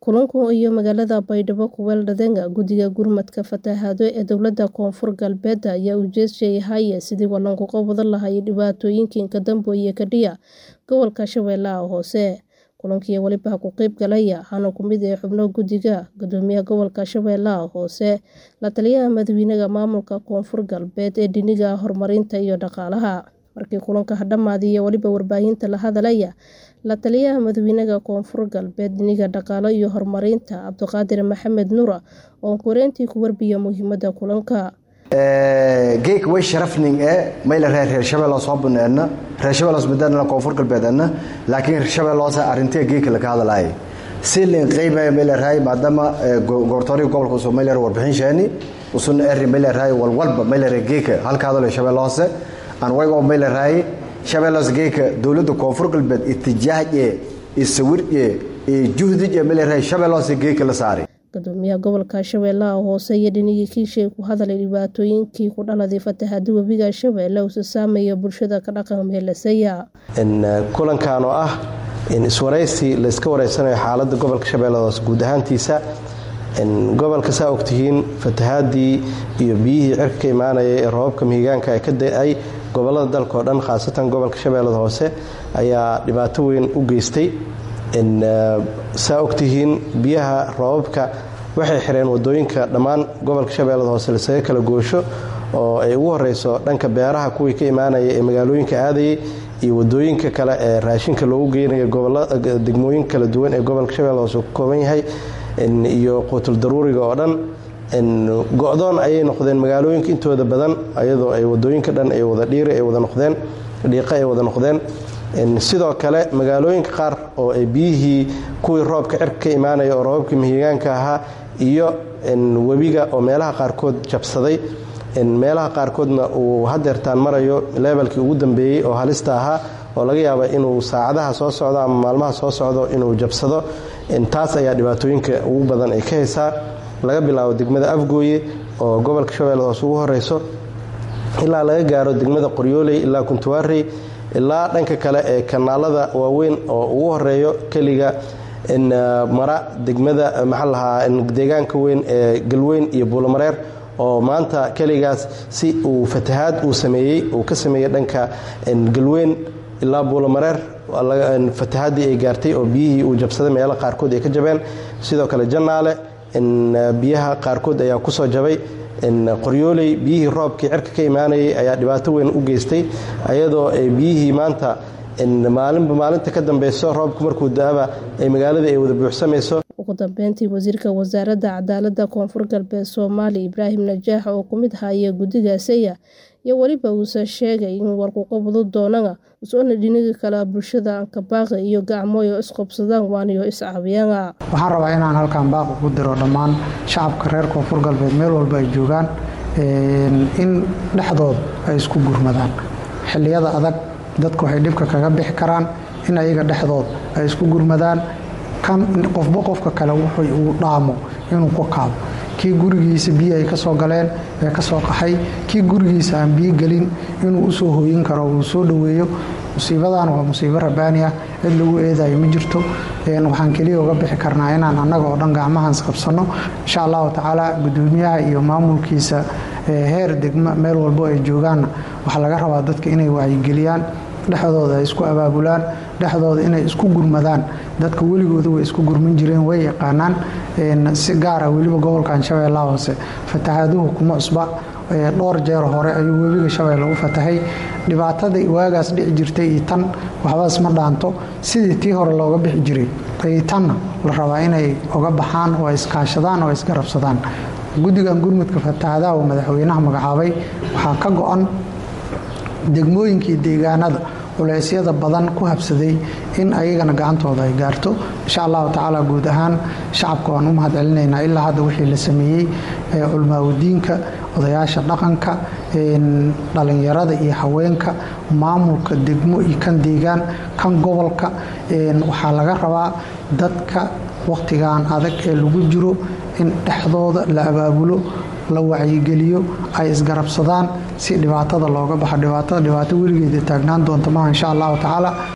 Kulankan iyo magaalada Baydhabo ku weerareen Guddiga Gurmadka Fatahaado ee Dowladda Koonfur Galbeed ayaa ujeedkiisu yahay sidii loo qaban lahaa dhibaatooyinka ka dambeeya kadhiya gobolka Shabeellaha Hoose. Kulankii waliba ka qayb galaya waxaana ka mid ah xubno guddiga, Guddoomiyaha Gobolka Shabeellaha Hoose, La Taliyaha Madaxweynaha Maamulka Koonfur Galbeed ee dhinaca horumarinta iyo dhaqaalaha. Markii kulanka dhamaaday waliba warbaahinta la hadlaya La Taliyaha Madaxweynaha Koonfur Galbeed dhinaca dhaqaalaha iyo horumarinta, Cabdiqaadir Maxamed Nuur, oo korintii ku warbixiyay muhiimadda kulanka. geek way sharafning ee mayla reer reer shabeello soo baneedna reer shabeello midana koonfur galbeedna laakiin reer shabeello sa arintee geek la ka hadlaay si leen qiimay mayla raay maadama goortoori gobolka soo mayla warbixin sheeni usun eri mayla raay wal walba mayla reer geek halka hadlo shabeello hoose aan waygo mayla raay shabeello geek dawladda koonfur galbeed itijaaje isawirje ee juhdiye mayla raay shabeello geek la saaray Guddoomiyaha Gobolka Shabeellaha Hoose iyo dhinaca kiishay ku hadlay dhibaatooyinkii ku dhaladay fatahaadda webiga Shabeelle oo saameeya bulshada ka dhaqan meelasaya. kulankan oo ah in iswaraysi la iska wareysanayo xaaladda gobolka Shabeellaha Hoose guud ahaantiisa gobolka saa ogtihiin fatahaadii iyo biyihii cirka ka imaanaya ee roobabka mihigaanka ay ka da-ay gobolada dalka oo dhan khaasatan gobolka Shabeellaha Hoose ayaa dhibaato weyn u geystay saa ogtihiin biyaha roobabka waxay xireen wadooyinka dhammaan gobolka shabeellada hoose lasaga kala goosho oo ay ugu horeyso dhanka beeraha kuwii ka imaanaya ee magaalooyinka aadayay iyo wadooyinka kale ee raashinka loogu geynayo degmooyin kala duwan ee gobolka shabeellada hoose ku kooban yahay iyo quutul daruuriga oo dhan go-doon ayay noqdeen magaalooyinka intooda badan ayadoo ay wadooyinka dhan ay wada dhiiri ay wada noqdeen dhiiqa ay wada noqdeen sidoo kale magaalooyinka qaar oo ay biyihii kuwii roobka cirka ka imaanaya oo roobabkii mihigaanka ahaa iyo webiga oo meelaha qaarkood jabsaday meelaha qaarkoodna uu hadeertaan marayo leebelkii ugu dambeeyey oo halista ahaa oo laga yaaba inuu saacadaha soo socdo ama maalmaha soo socdo inuu jabsado taas ayaa dhibaatooyinka ugu badan ay ka haysaa laga bilaabo degmada afgooye oo gobolka shabeellada hoose ugu horeyso ilaa laga gaaro degmada qoryooley ilaa kuntuwaarey ilaa dhanka kale ee kanaalada waaweyn oo ugu horeeyo keliga mara degmada maxaa lahaa deegaanka weyn ee galweyn iyo buulamareer oo maanta keligaas si uu fatahaad uu sameeyey uu ka sameeyey dhanka galweyn ilaa buulamareer fatahaadii ay gaartay oo biyihii uu jabsaday meelo qaarkood ay ka jabeen sidoo kale jannaale biyaha qaarkood ayaa kusoo jabay qoryooley biyihii roobkii cirka ka imaanayay ayaa dhibaato weyn u geystay ayadoo ay biyihii maanta maalinba maalinta ka dambeyso roobku markuu da-aba ay magaalada ay wada buuxsamayso ugu dambeyntii wasiirka wasaaradda cadaaladda koonfur galbeed soomaaliya ibraahim najaax oo ku mid haya guddigaasaya iyo weliba uuse sheegay in warkuqabado doonana us-oona dhinaga kale bulshada ankabaaqi iyo gacmooyo isqobsadaan waaniyo iscaabiyana waxaan rabaa inaan halkan baaq ugu diro dhammaan shacabka reer koonfur galbeed meel walba ay joogaan in dhexdooda ay isku gurmadaan xilliyada adag dadku waxay dhibka kaga bixi karaan in ayaga dhexdood ay isku gurmadaan kan qofba qofka kale wuxuu uu dhaamo inuu ku kaabo kii gurigiisa biyo ay ka soo galeen ee ka soo qaxay kii gurigiisa aan biyo gelin inuu usoo hooyin karo uu soo dhoweeyo musiibadan waa musiibo rabaani ah cid lagu eedayo ma jirto waxaan keliya uga bixi karnaa inaan annaga oo dhan gacmahaans qabsanno insha allahu tacaala guddoomiyaha iyo maamulkiisa heer degma meel walbo ay joogaanna waxaa laga rabaa dadka inay wacyigeliyaan dhexdooda ay isku abaabulaan dhexdooda inay isku gurmadaan dadka weligooda way isku gurman jireen way yaqaanaan si gaara weliba gobolkan shabeellaha hoose fatahaaduhu kuma cusba dhowr jeer hore ayuu webiga shabeelle u fatahay dhibaatadii waagaas dhici jirtay iyo tan waxbaas ma dhaanto sidii tii hore looga bixi jiray ay tanna la rabaa inay uga baxaan oo iskaashadaan oo isgarabsadaan guddigan gurmudka fatahaadaha uu madaxweynaha magacaabay waxaa ka go-an degmooyinkii deegaanada culeysyada badan ku habsaday in ayagana gacantooda ay gaarto insha allahu tacaala guud ahaan shacabka waan u mahad celinaynaa ilaa hadda wixii la sameeyey culmaawadiinka odayaasha dhaqanka dhalinyarada iyo haweenka maamulka degmo iyo kan deegaan kan gobolka waxaa laga rabaa dadka wakhtigan adag ee lagu jiro in dhexdooda la abaabulo la wacyigeliyo ay isgarabsadaan si dhibaatada looga baxo dhibaatada dhibaato weligeeda taagnaan doonta maaha insha allahu tacaala